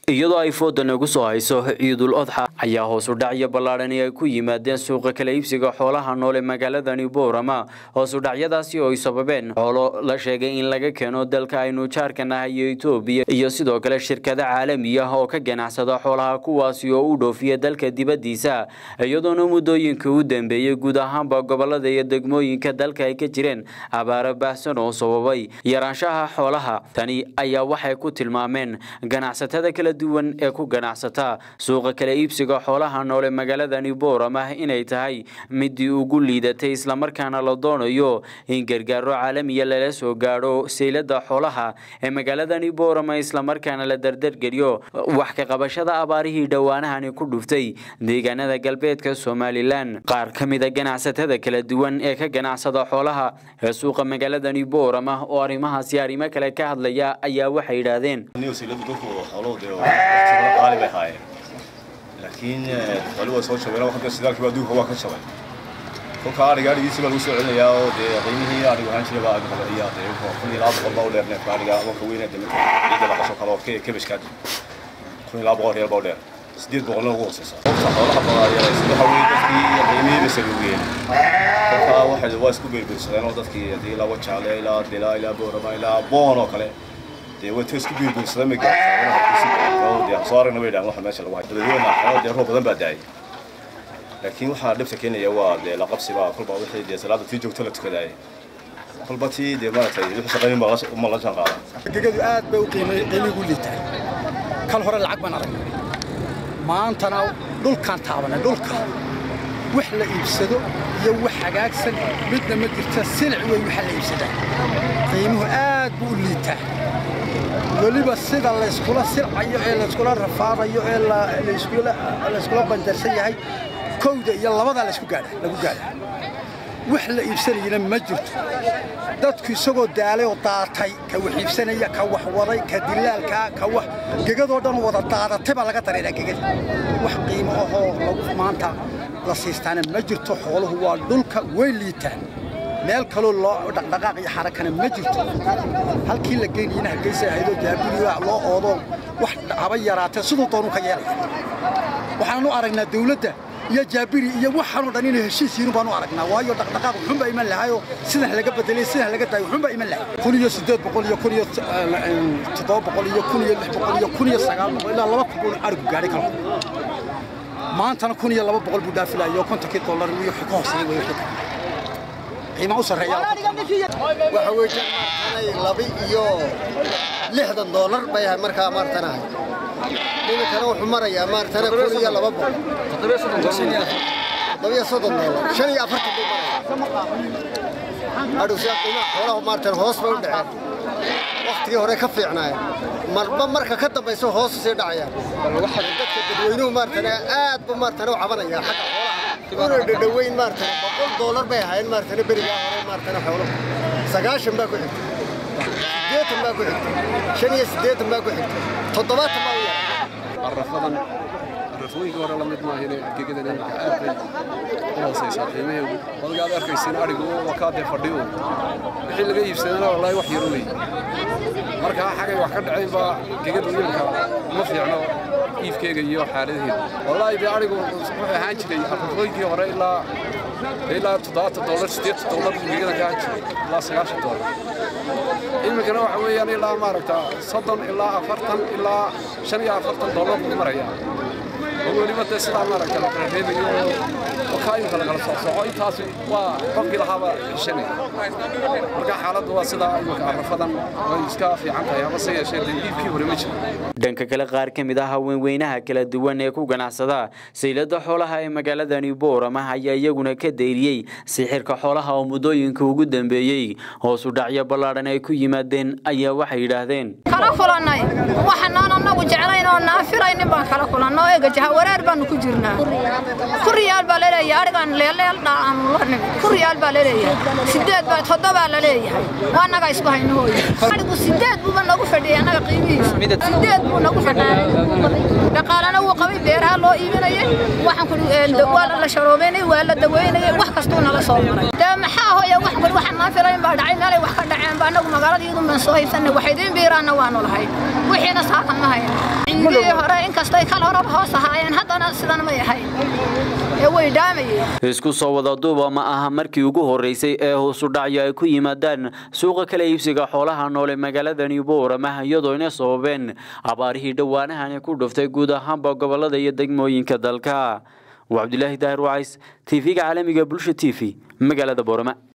iyadoo ay fooda nagu soo hayso ciidul odxa ayaa hoos u dhacyo ballaadhani ay ku yimaadeen suuqa kala iibsiga xoolaha noole magaaladani boorama hoos u dhacyadaasi oo ay sababeen xoolo la sheegay in laga keeno dalka aynu jaarka nahay iyo etoobiya iyo sidoo kale shirkado caalami ah oo ka ganacsada xoolaha kuwaasi oo u dhoofiya dalka dibaddiisa iyadoona muddooyinka u dambeeyey guud ahaanba gobolada iyo degmooyinka dalka ay ka jireen abaaro baahsan oo sababay yaraanshaha xoolaha tani ayaa waxay ku tilmaameen ganacsatada kala duwan ee ku ganacsata suuqa kala iibsiga xoolaha noole magaaladani boorama inay tahay midii ugu liidatay islamarkaana la doonayo in gargaaro caalamiya lala soo gaadho saylada xoolaha ee magaaladani boorama islamarkaana la dardargeliyo wax ka qabashada abaarihii dhowaanahani ku dhuftay deegaanada galbeedka somalilan qaar ka mida ganacsatada kala duwan ee ka ganacsada xoolaha ee suuqa magaaladani boorama oo arrimahaasi arrimo kale ka hadlaya ayaa waxay yidhaahdeen qaali bay ahaayeen laakiin xooli waa soo jabeen hadda sidaalkiiba adduunka waa ka jabay kolka adhiga adhigiisi baa lagu soo celinayaa oo dee qiimihii adhigu ahaan jiray baa ayaa dee kun iyo laba boqol baa u dheer neefka adhiga wanka weyne dee ciidda la qaso kale oo kebashka kun iyo laba boqol reer baa u dheer sideed boqolna ugu hooseysa qofka xoolaha badaayaa waxa weeye dadkii qiimihii bay saluugeen kolka waxay waa isku beerbeersadeen oo dadkii hadii ilaa wajaale ilaa dila ilaa boorama ilaa boon oo kale dee way isku beerbeersadeen bay gaarsadeen soo aragna bay dhahan waxa meesha lagu hayo dadweynaha xoolo dee roob badan baa daayay laakiin waxaa dhibta keenaya waa dee la qabsiba kolba wixii dee salaada tii joogto la tukadaayay kolba tii dee maaragtay wixii shaqayn ma la jaan qaada gegadu aad bay u qiimay qiimigu liitaa kal hore lacag baan aragnay maantana dhulkaan taabanay dhulka wax la iibsado iyo wax hagaagsan midna ma jirta silic wey waxa la iibsadaa qiimuhu aad buu u liitaa weliba sida layskula silcayo ee layskula rafaadayo ee layskula banjarsan yahay kowda iyo labadaa laysku gaadha lagu gaadha wax la iibsanayana ma jirto dadku isagoo daalay oo daatay ka wax iibsanaya ka wax waday ka dilaalkaa ka wax gegadoo dhan wada daadatay baa laga dareeraa gegada wax qiimo ahoo lagu maanta la siistaana ma jirto xooluhu waa dhulka way liitaan meel kaloo loo dhaqdhaqaaq iyo xarakana ma jirto halkii la geynayana hargeysa ahaydoo jaabiriga loo oodo wax haba yaraatee siduu doonu ka yeelaya waxaanu aragnaa dawladda iyo jaabiri iyo waxaanoo dhan inay heshiis yihiin baanu aragnaa waayo dhaqdhaqaaq wuxuunbaa iman lahayoo sidan laga bedelay sidan laga daayay wuxuunbaa iman lahay kun iyo siddeed boqol iyo kun iyo toddoba boqol iyo kun iyo lix boqol iyo kun iyo sagaal boqol ilaa laba kun buu arigu gaadhay kalku maantana kun iyo laba boqol buu dhaafilayo kontonkii dollar iyo ka hooseeyay way wixii qiimaa u sarreeya waxa weeye maartanay laba iyo lixdan doolar bay ahay markaa maartanahay iminkana wuxuu marayaa maartana kun iyo laba boqol toddobiyo soddon doolar shan iyo afartan buu maraya adhowsiya qiimaha xoolaha maartan hoos bay u dhaceen waktigii hore ka fiicnaayeen marba marka ka dambaysa hoos usii dhacayaan dadka dadweynuhu maartana aad buu maartana u cabanaya xagga xoolaha una dhadhaweyn maartana boqol doolar bay ahaayeen maartana berigaa hore maartana xooluhu sagaashan baa ku xigta siddeetan baa ku xigta shan iyo siddeetan baa ku xigta toddobaatan baa u yara arrafadan arrafooyinkii hore lamid maahine gegadan iminka aad bay u hoosaysaa qiimaheedu odga aad arkaysin adhigu waa kaa dee fadhiyo wixii laga iibsadana wallaahi wax yaro wey markaa xagay wax ka dhacayn baa gegadu iminka ma fiicno iibkeega iyo xaaladaheeda wallaahi dee adhigu wuxuu ahaan jiray arrafooyinkii hore ilaa ilaa toddobaatan doolar siddeetan doolar buu gegadan ka ahaan jiray ilaa sagaashan doolar iminkana waxa weeyaan ilaa maaragta soddon ilaa afartan ilaa shan iyo afartan doolar buu marayaa oo weliba dee sidaa maaragta la kala reebayo oo kaa imika lagala socsoco intaasi waa qofkii lahaaba heshanaya marka xaaladdu waa sidaa imika arrafadan way iska fiican tahay amase yeeshee dee iibkii hore ma jiro dhanka kale qaar ka mid ah haweenweynaha kala duwan ee ku ganacsada saylada xoolaha ee magaaladani boorama ayaa iyaguna ka dayriyey sixirka xoolaha oo muddooyinka ugu dambeeyey hoos u dhacyo ballaadhan ay ku yimaadeen ayaa waxay yidhaahdeen kala kulannay waxanaan annagu jeclayn oo naafiraynin baan kala kulanna oo ega jahawareer baanu ku jirnaa ku riyaal baa laleeyahay arigaan leelleel dhaanu la nimi ku riyaal baa laleeyahay sideed baa toddobaa la leeyahay waa annaga isku haynahooya arigu sideed buuba nagu fadhiyay annaga qiimihiisa sideed buu nagu fadhiyay dhaqaalana wuu qabay beeraha loo iibinayay waxaan ku waa la sharoobeynay waa la daweynayay wax kastuu nala soo maray dee maxaa hooya wax kuli waxaan naa filayn baa dhacay meelay wax ka dhaceen ba annagu magaalada iyadu baan soo haysanay wax idiin biiraanna waanu lahay wixiina saatan ma hayno cindihii hore inkastay kal horeba hoos ahaayeen haddana sidan may ahayn ee way dhaamayeen isku soo wada duuba ma aha markii ugu horeysay ee hoosu dhacyo ay ku yimaadaan suuqa kala iibsiga xoolaha noole magaaladani boorama iyadoo ina sababeen abaarihii dhowaanahani ku dhuftay guud ahaanba gobolada iyo degmooyinka dalka waa cabdilaahi daahir wacays tv-ga caalamiga bulsha t v magaalada boorama